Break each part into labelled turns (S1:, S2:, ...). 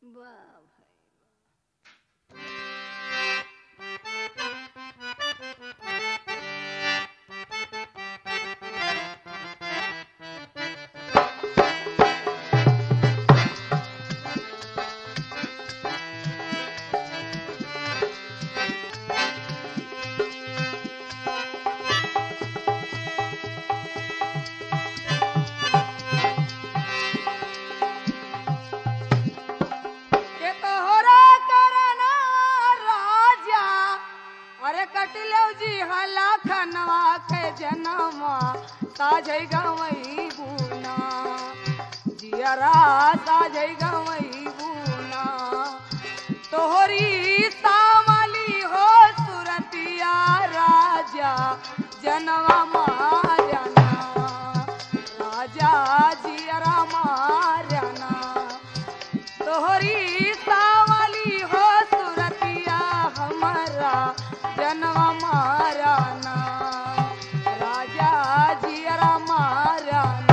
S1: वाह भाई के तोहरा करना राजा अरे कटलो जी हला खनवा के जनमा साझै गवई गुना जियरा साझै गवई गुना तोहरी सावली हो सुरतिया राजा जनवा मारना राजा जियरा मारना तोहरी सावली हो सुरतिया हमारा जनवा माराना राजा जियरा माराना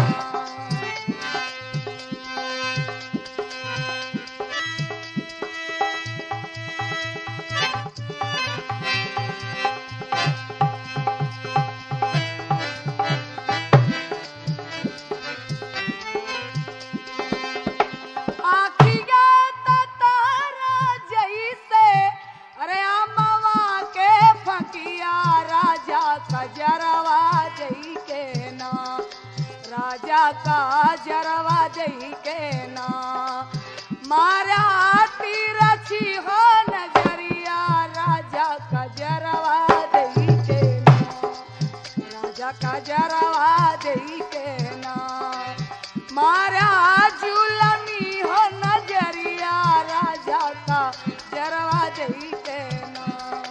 S1: आखिया तारा जैसे अरे अमवा के फकिया राजा कजरवा जई के ना राजा का जरवा जई के ना मारा तीरछी हो नजरिया राजा का जरवा जई के ना राजा का जरवा जई के ना मारा जुलमी हो नजरिया राजा का जरवा दई के ना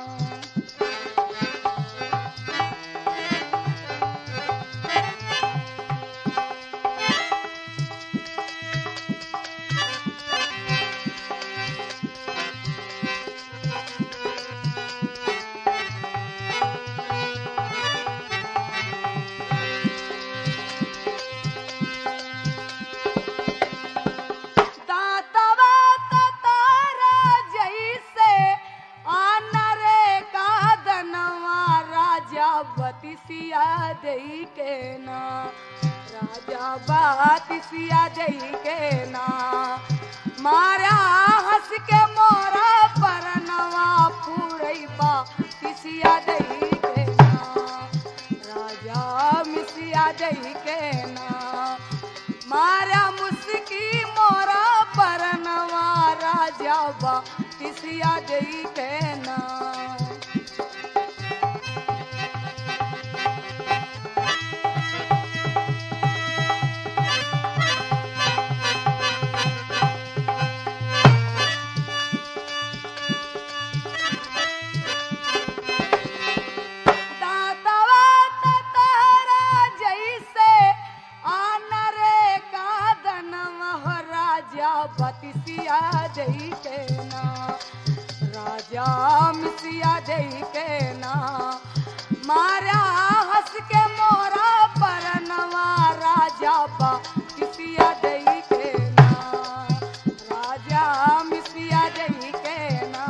S1: दातवा तारा जैसे आनरे का दनवा राजा बतिसिया दई के ना राजा बतिसिया दई के ना मारा हंस के मोरा परनवा फूरैबा तिसिया दई के ना राजा मिसिया दई के ना मारा मुस्की मोरा परनवा राजा बा तिसिया दई के ना दातवा तारा जैसे आनरे का दनवा राजा बतिसिया दई के ना राजा मिसिया दई के ना मारा हंस के मोरा परनवा राजा बतिसिया दई के ना राजा मिसिया दई के ना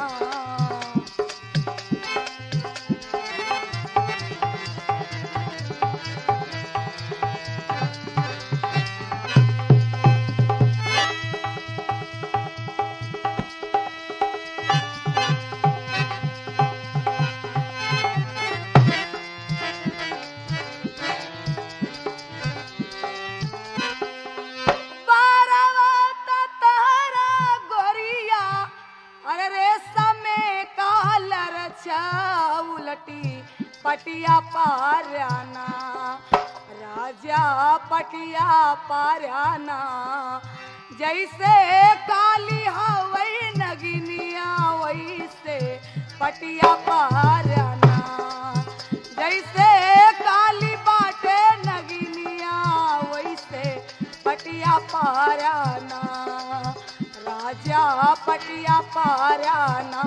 S1: बारवा तारा गोरिया अरे रेशम में कालर उलटी पटिया पाराना राजा पटिया पाराना जैसे काली हवई नगिनिया वैसे पटिया पाराना जैसे काली बाटे नगिनिया वैसे पटिया पाराना राजा पटिया पाराना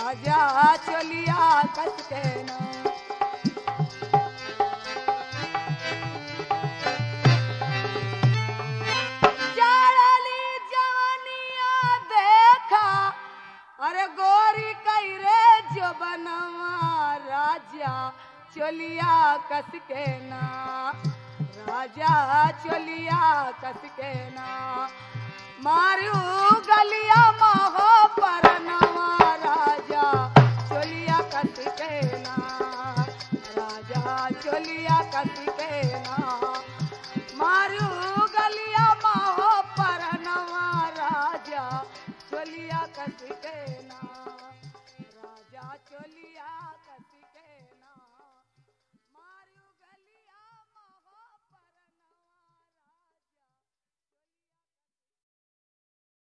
S1: राजा चोलिया कस के ना जाड़ली जवनिया देखा अरे गोरी कई रे जो बनवा राजा चोलिया कस के ना राजा चोलिया कस के ना मारू गलिया महो परनवा राजा चोलिया कस के ना राजा चोलिया कस के ना